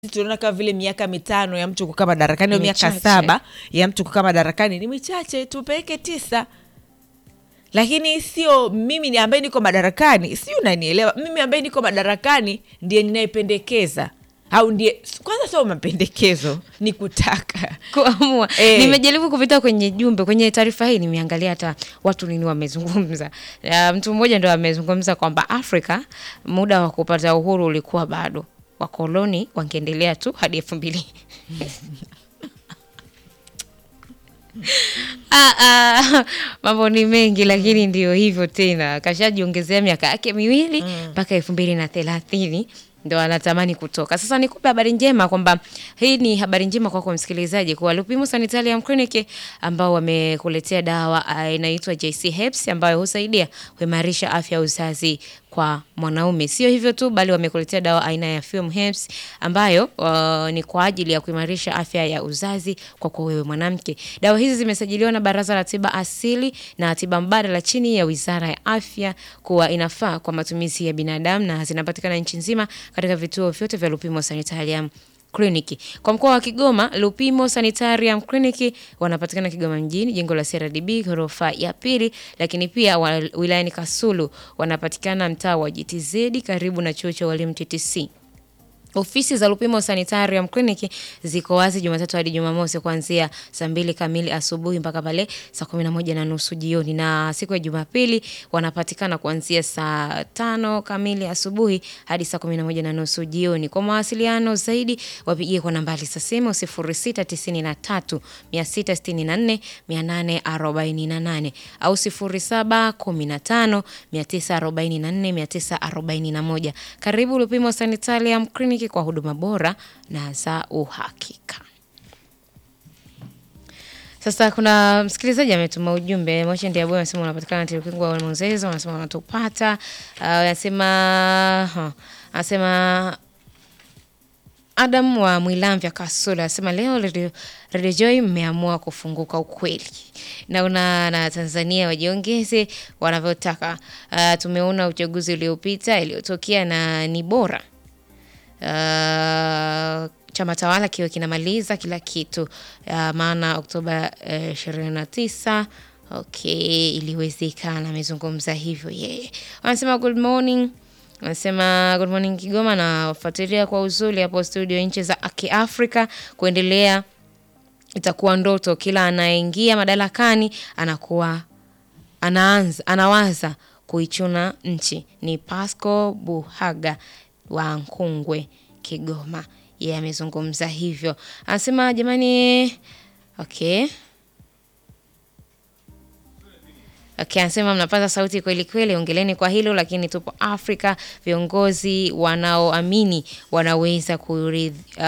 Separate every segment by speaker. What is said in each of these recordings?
Speaker 1: tunaona kama vile miaka mitano ya mtu kukaa madarakani au
Speaker 2: Ni
Speaker 1: miaka
Speaker 2: michache.
Speaker 1: saba ya mtu kukaa madarakani ni michache, tupeleke tisa. Lakini sio mimi ni ambaye niko madarakani, si unanielewa? Mimi ambaye niko madarakani ndiye ninayependekeza au ndiye kwanza, sio mapendekezo, ni kutaka
Speaker 2: kuamua
Speaker 1: Eh.
Speaker 2: nimejaribu kupita kwenye jumbe kwenye taarifa hii nimeangalia hata watu nini wamezungumza uh, mtu mmoja ndo amezungumza kwamba afrika muda wa kupata uhuru ulikuwa bado wakoloni wangeendelea tu hadi elfu mbili Ah, ah, mambo ni mengi lakini ndio hivyo tena kashajiongezea miaka yake miwili mpaka elfu mbili na thelathini ndo anatamani kutoka sasa nikupe habari njema kwamba hii ni habari njema kwako msikilizaji kuwa lupimo sanitarium clinic ambao wamekuletea dawa ah, inaitwa jc herbs ambayo husaidia kuimarisha afya ya uzazi kwa mwanaume sio hivyo tu bali wamekuletea dawa aina ya Fume Herbs ambayo uh, ni kwa ajili ya kuimarisha afya ya uzazi kwa kwa wewe mwanamke. Dawa hizi zimesajiliwa na Baraza la Tiba Asili na Tiba Mbadala chini ya Wizara ya Afya kuwa inafaa kwa matumizi ya binadamu na zinapatikana nchi nzima katika vituo vyote vya Lupimo Sanitarium kliniki kwa mkoa wa Kigoma. Lupimo Sanitarium Clinic wanapatikana Kigoma mjini, jengo la CRDB ghorofa ya pili, lakini pia wa, wilayani Kasulu wanapatikana mtaa wa GTZ karibu na chuo cha walimu TTC. Ofisi za Lupimo Sanitarium Clinic ziko wazi Jumatatu hadi Jumamosi kuanzia saa mbili kamili asubuhi mpaka pale saa kumi na moja na nusu jioni, na siku ya Jumapili wanapatikana kuanzia saa tano kamili asubuhi hadi saa kumi na moja na nusu jioni. Kwa mawasiliano zaidi wapigie kwa nambari za simu sifuri sita tisini na tatu mia sita sitini na nne mia nane arobaini na nane au sifuri saba kumi na tano mia tisa arobaini na nne mia tisa arobaini na moja. Karibu Lupimo Sanitarium Clinic kwa huduma bora na za uhakika. Sasa kuna msikilizaji ametuma ujumbe Moshi Ndiabu anasema unapatikana Tirukingu wa Mwenzezo, anasema wanatupata. Uh, anasema huh, anasema Adam wa Mwilamvya Kasula anasema leo Radio, Radio Joy mmeamua kufunguka ukweli. Naona na Tanzania wajiongeze wanavyotaka. Uh, tumeona uchaguzi uliopita iliyotokea na ni bora uh, chama tawala kiwe kinamaliza kila kitu uh, maana Oktoba ishirini na tisa okay, iliwezekana. Amezungumza hivyo yeye. Wanasema good morning Anasema good morning Kigoma, nafuatilia kwa uzuri hapo studio nchi za Kiafrika kuendelea itakuwa ndoto. Kila anayeingia madarakani anakuwa anaanza anawaza kuichuna nchi. Ni Pasco Buhaga wa Nkungwe, Kigoma. Yeye amezungumza hivyo, anasema jamani, okay Okay, anasema mnapata sauti kweli kweli, ongeleni kwa hilo, lakini tupo Afrika, viongozi wanaoamini wanaweza kuridhi, uh,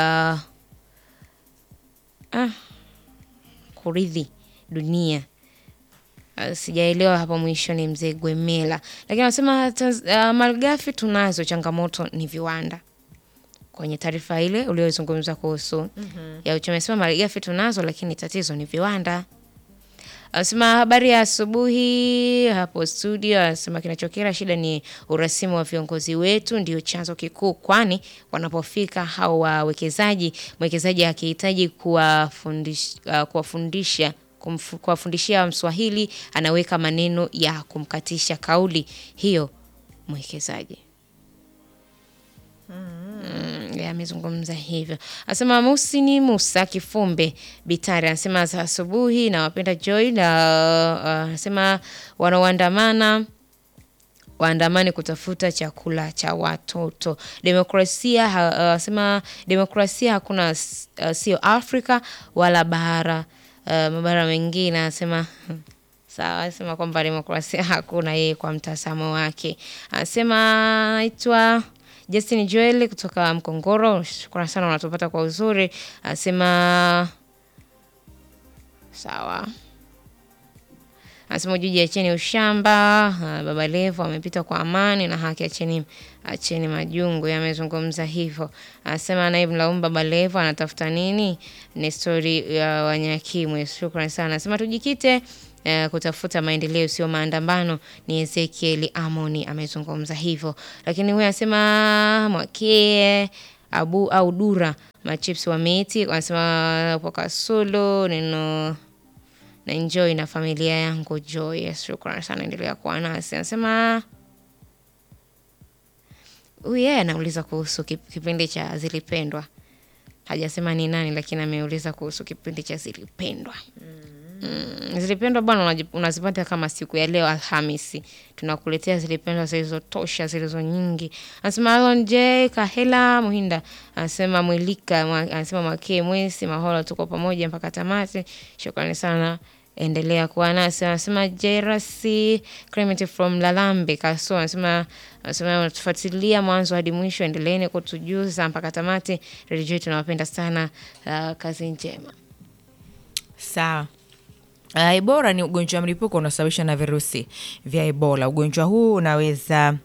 Speaker 2: ah, kuridhi dunia. Uh, sijaelewa hapo mwisho ni mzee Gwemela, lakini anasema uh, malighafi tunazo, changamoto ni viwanda. Kwenye taarifa ile uliozungumza kuhusu mm -hmm. ya uchumi, anasema malighafi tunazo, lakini tatizo ni viwanda. Anasema habari ya asubuhi hapo studio. Anasema kinachokera shida ni urasimu wa viongozi wetu, ndio chanzo kikuu, kwani wanapofika hao wawekezaji, mwekezaji akihitaji kuwafundisha uh, kuwafundisha kuwafundishia Mswahili anaweka maneno ya kumkatisha kauli hiyo mwekezaji. Mm, amezungumza hivyo. Anasema Musini Musa Kifumbe Bitari anasema asubuhi na wapenda Joy na anasema uh, wanaoandamana waandamani kutafuta chakula cha watoto. Demokrasia anasema uh, demokrasia hakuna uh, sio Afrika wala bara uh, mabara mengine anasema Sawa, anasema kwamba demokrasia hakuna yeye kwa mtazamo wake. Anasema naitwa Justin Joel kutoka Mkongoro, shukrani sana, unatupata kwa uzuri. Anasema sawa. Anasema Juji, acheni ushamba. Baba Levo amepita kwa amani na haki, acheni acheni majungu. Yamezungumza hivyo. Anasema naibu mlaumu Baba Levo anatafuta nini? Ni stori ya Wanyakimwe. Shukrani sana. Anasema tujikite Uh, kutafuta maendeleo sio maandamano. Ni Ezekiel Amoni amezungumza hivyo, lakini huyu anasema Mwakie abu au dura machips wa miti wanasema kwa kasulu neno na enjoy na familia yangu Joy. Yes, shukrani sana, endelea kuwa nasi. Anasema huyu yeye anauliza kuhusu kip- kipindi cha Zilipendwa, hajasema ni nani, lakini ameuliza kuhusu kipindi cha Zilipendwa. Mm, zilipendwa bwana, unaji- unazipata kama siku ya leo Alhamisi, tunakuletea zilipendwa zilizotosha zilizo nyingi. Anasema Alon J Kahela Muhinda, anasema Mwilika, mwa- anasema Mwakee Mwesi Mahola, tuko pamoja mpaka tamati. Shukrani sana, endelea kuwa nasi. Anasema Jerasi Clement from Lalambe Kaso, anasema anasema unatufuatilia mwanzo hadi mwisho, endeleeni kutujuza mpaka tamati. Redio tunawapenda sana. Uh, kazi njema.
Speaker 1: Sawa. Uh, Ebola ni ugonjwa wa mlipuko unaosababishwa na virusi vya Ebola. Ugonjwa huu unaweza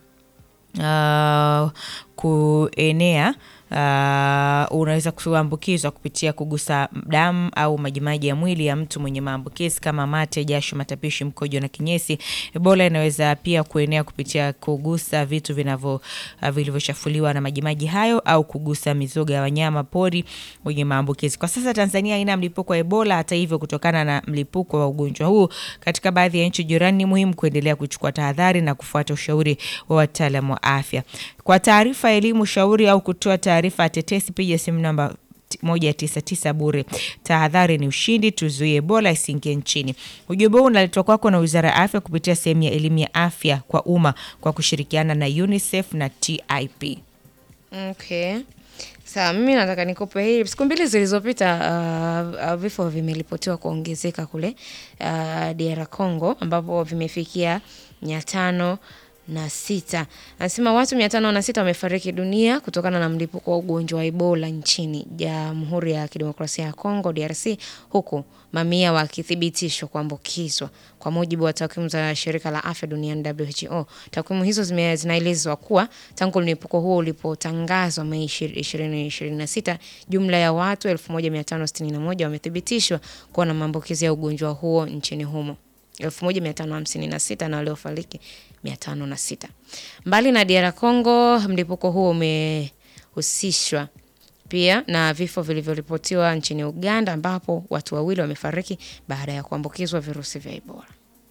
Speaker 1: uh, kuenea uh, unaweza kuambukizwa kupitia kugusa damu au majimaji ya mwili ya mtu mwenye maambukizi kama mate, jasho, matapishi, mkojo na kinyesi. Ebola inaweza pia kuenea kupitia kugusa vitu vinavyo uh, vilivyochafuliwa na majimaji hayo au kugusa mizoga ya wanyama pori wenye maambukizi. Kwa sasa Tanzania haina mlipuko wa Ebola. Hata hivyo, kutokana na mlipuko wa ugonjwa huu katika baadhi ya nchi jirani, ni muhimu kuendelea kuchukua tahadhari na kufuata ushauri wa wataalamu wa afya. Kwa taarifa, elimu, ushauri au kutoa taarifa ya tetesi, piga simu namba moja tisa tisa bure. Tahadhari ni ushindi, tuzuie Ebola isiingie nchini. Ujumbe huu unaletwa kwako na Wizara ya Afya kupitia sehemu ya elimu ya afya kwa umma kwa kushirikiana na UNICEF na TIP.
Speaker 2: Okay. Sawa, mimi nataka nikupe hii. Siku mbili zilizopita uh, uh, vifo vimeripotiwa kuongezeka kule uh, DR Congo ambapo vimefikia mia tano na sita. Anasema watu mia tano na sita wamefariki dunia kutokana na mlipuko wa ugonjwa wa Ebola nchini Jamhuri ya Kidemokrasia ya Kongo DRC, huku mamia wakithibitishwa kuambukizwa kwa mujibu wa takwimu za shirika la afya duniani WHO. Takwimu hizo zime- zinaelezwa kuwa tangu mlipuko huo ulipotangazwa Mei 2026 jumla ya watu 1561 wamethibitishwa kuwa na maambukizi ya ugonjwa huo nchini humo 1556 na waliofariki 506. Mbali na DR Congo, mlipuko huo umehusishwa pia na vifo vilivyoripotiwa nchini Uganda ambapo watu wawili wamefariki baada ya kuambukizwa virusi vya Ebola.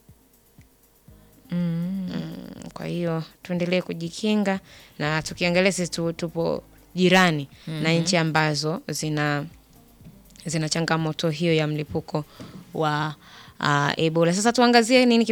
Speaker 2: Mm, kwa hiyo tuendelee kujikinga na tukiangalia sisi tu- tupo jirani na nchi ambazo zina zina changamoto hiyo ya mlipuko wa uh, Ebola. Sasa tuangazie nini